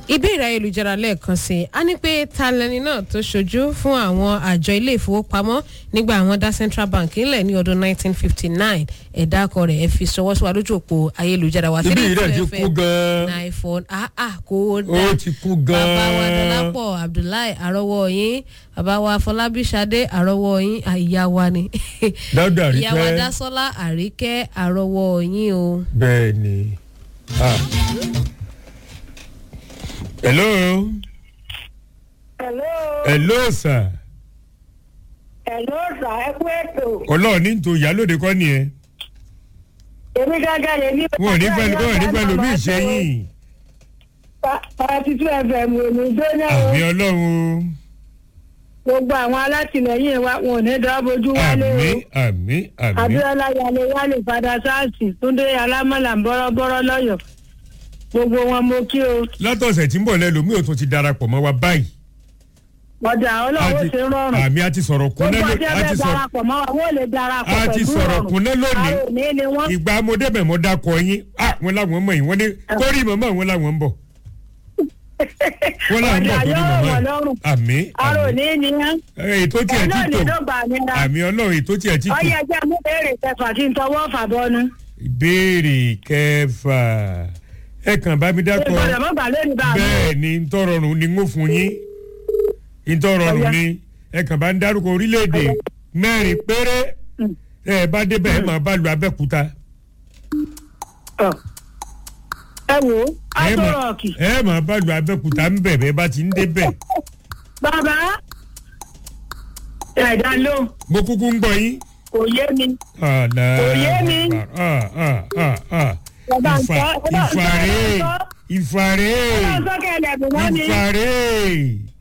ìbéèrè ayélujára lẹ́ẹ̀kan sí i a ní pé ta lẹni náà tó ṣojú fún àwọn àjọ ilé ìfowópamọ́ nígbà àwọn dá central bank ńlẹ̀ ní ọdún 1959 ẹ̀dá akọ rẹ̀ ẹ fi ṣọwọ́ sí wa lójú òpó ayélujára wa. ibi yìí rẹ̀ ti kú gan-an iphone ah ah kò dá ó ti kú gan-an bàbá wa dọlápọ̀ abdullahi àrọ́wọ́ yín bàbá wa fọlábí sadé àrọ́wọ́ yín ah, ìyá wa ni dáúdà rí ìyá wa pẹ́ dásọ́lá àríkẹ́ àrọ́wọ́ yín o. bẹ́ẹ̀ ni. Ah. hello Hello, hello sir hello sà ẹ kú ètò. ọlọ́run ní tó ìyálòde kọ́ nìyẹn Èmi gángan lè ní. wọn ò ní fẹ́ wọn ò ní fẹ́ lómi ìṣẹ́yìn Party two FM ò ní gbóná o. àmì ọlọ́run o Gbogbo àwọn alátìlẹyìn wa wọn ò ní dá bójú wálé àmì o. àmì àmì Abíọ́lá Yalé Yálé Fada Sáàsì Túndé Alámọ̀là ń bọ́rọ́bọ́rọ́ lọ́yọ̀. Gbogbo wọn mo kí o. látọ̀sẹ̀ tí ń bọ̀ lẹ́lòmí ò tún ti darapọ̀ mọ́ wa báyìí Ọjà ọlọ́wọ́ Àti- ṣe rọrùn. àmì àti sọ̀rọ̀ kúnlẹ̀ Gbogbo lónìí ọjọ́ àti bẹ́ẹ̀ sọ̀rọ̀ darapọ̀ mọ́ wa wọ́n lè darapọ̀ a ti pẹ̀lú sọ̀rọ̀ rọrùn. kúnlẹ̀ lónìí Àwọn òní ni wọ́n. ìgbà mo débẹ̀ mo dákọ̀ yín ah wọn làwọn mọ̀ yín wọ́n ní kórì mọ̀mọ́ wọn làwọn ń bọ̀ wọ́n làwọn ń bọ̀ Ọjà kórì yóò mọ̀mọ́ wọ̀ yín lọ́rùn. àmì Àrò àmì ní ni wọ́n. Eh, ètò tiẹ̀ Ẹ ti náà tò ní ló gbà mí ra. àmì ọlọ́run ètò tiẹ̀ ti tò ọyẹ ẹjẹ mú béèrè kẹfà kí n tọwọ́ fàbọnu. ìbéèrè kẹfà ẹ kàn bá mi dákọ̀ ìgbọ̀dọ̀ mọ́ gbà lórí bá mi. bẹ́ẹ̀ ni ntọ́rọrùn ni ń fún yín ntọ́rọrùn Ọya. ni ẹ kàn bá ń dárúkọ orílẹ̀-èdè mẹ́rin péré ẹ bá débẹ̀ ẹ máa bá lu abẹ́kúta Ọ. ẹ wò ó ẹ máa- átọ́rọ̀ọ̀kì. ẹ máa bá lu abẹ́kúta ń bẹ̀ bẹ́ẹ̀ bá ti ń débẹ̀ bàbá ẹ̀dá ló mo kúkú ń gbọ́ yín. kò yé mi. Àlá. Kò yé mi. Ah, ah, ah, ah. Ẹ bá ń Ìfà- sọ, ẹ bá ń sọ, ìfàrè ẹ bá ń sọ. ìfàrè ọlọ́run sọ́kẹ́ ẹ̀lẹ́gùn mọ́ mi. ìfàrè